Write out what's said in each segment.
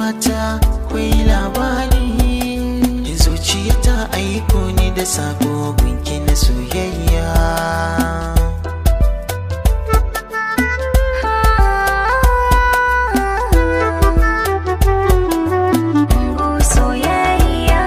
mata kwai labari zuciya ta aiko ni da sako gunki na soyayya soyayya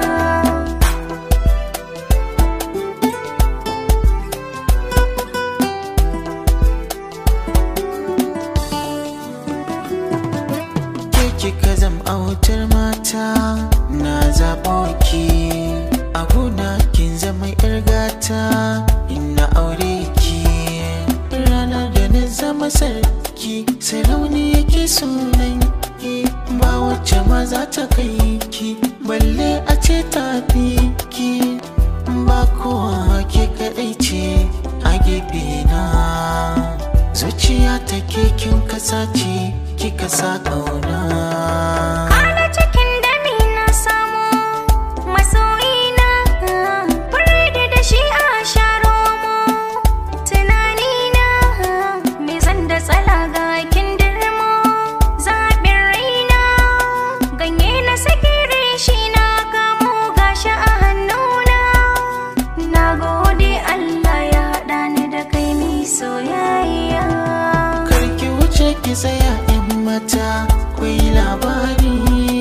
ke kika zam autar mata na zaɓo ki a gona kin zama yar gata ina aure ki ranar da na zama sarki sarauni yake sunan ki ba wacce ma za ta kai ki balle a ce ta fi ki ba kowa ke kaɗai ce a gefe na zuciya ta kin kasa ce kika sa ƙauna Kwana cikin dami na samu masoyina Biredi da shi a sharo mu Tunanina me zan da tsala ga kindirmo Zaɓin raina ganye na sakire shi na kamo gashi a hannuna Na gode Allah ya haɗa ni da kai mai soyayya karki wuce ki tsaya yan mata kwai labari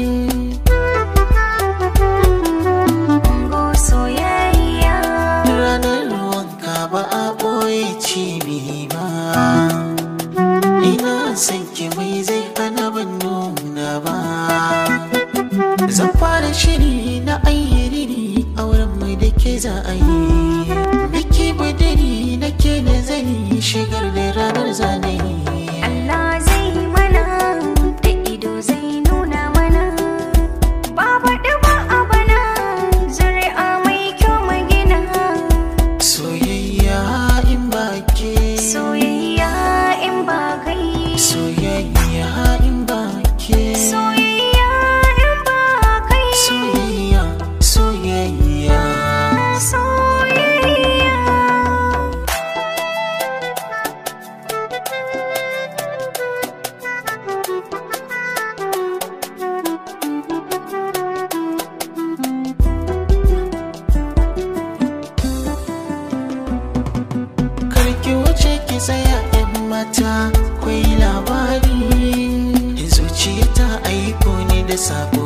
Go soyayya ranar wanka ba a ɓoye cibi ba ina son ki mai zai hana ban nuna ba zan fara shiri na ayyiri a wurin mai da ke za a yi biki budiri na ke da zani shigar da ranar zanayi Allah zai mana da ido zai nuna mana Baba ɗaba a bana zuri'a mai kyau magina soyayya in ba ke Soyayya in ba kai soyayya in ba ke Soyayya in ba kai soyayya soyayya Soyayya karki wuce ki tsaya yan mata kwai labari zuciya ta aiko ni da sako